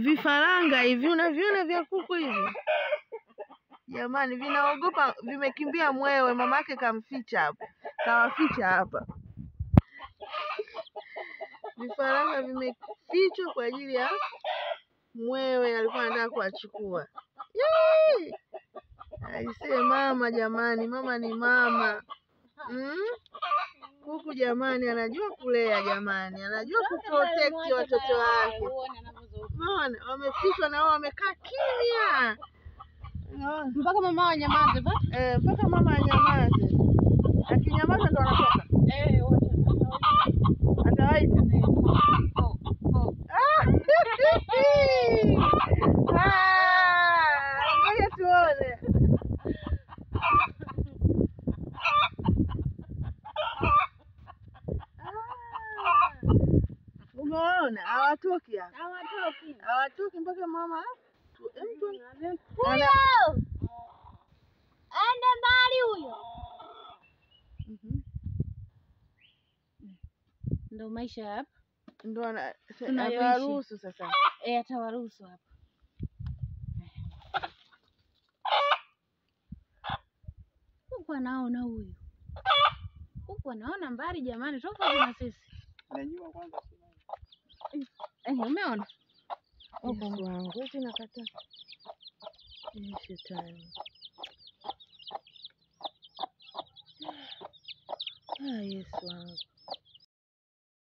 Vifaranga hivi unaviona vya kuku hivi jamani, vinaogopa, vimekimbia mwewe. Mama yake kamficha hapa, kawaficha hapa. Vifaranga vimefichwa kwa ajili ya mwewe, alikuwa anataka kuwachukua. Yee! Aisee, mama jamani, mama ni mama mm? Kuku jamani, anajua kulea jamani, anajua kuprotect watoto wake. Unaona, wamefichwa na wao wamekaa kimya. Unaona? mpaka mama wanyamaze ba Eh, mpaka mama anyamaze. Akinyamaza ndo anatoka. eh wote Atawaita. Ah! Ah, Ngoja tuone. Ah, Umeona hawatoki hapa. hawatoki Hawatoki mpaka mama tu- mtu huyo aende mbali huyo Mhm. ndo maisha ya hapa ndo ana- se- Tunayoishi. anawaruhusu sasa. eh atawaruhusu hapa huku anaona huyu huku anaona mbali jamani tofauti na sisi eh umeona Yesu wangu, hizi nakata. Ee shetani. Ah, Yesu wangu.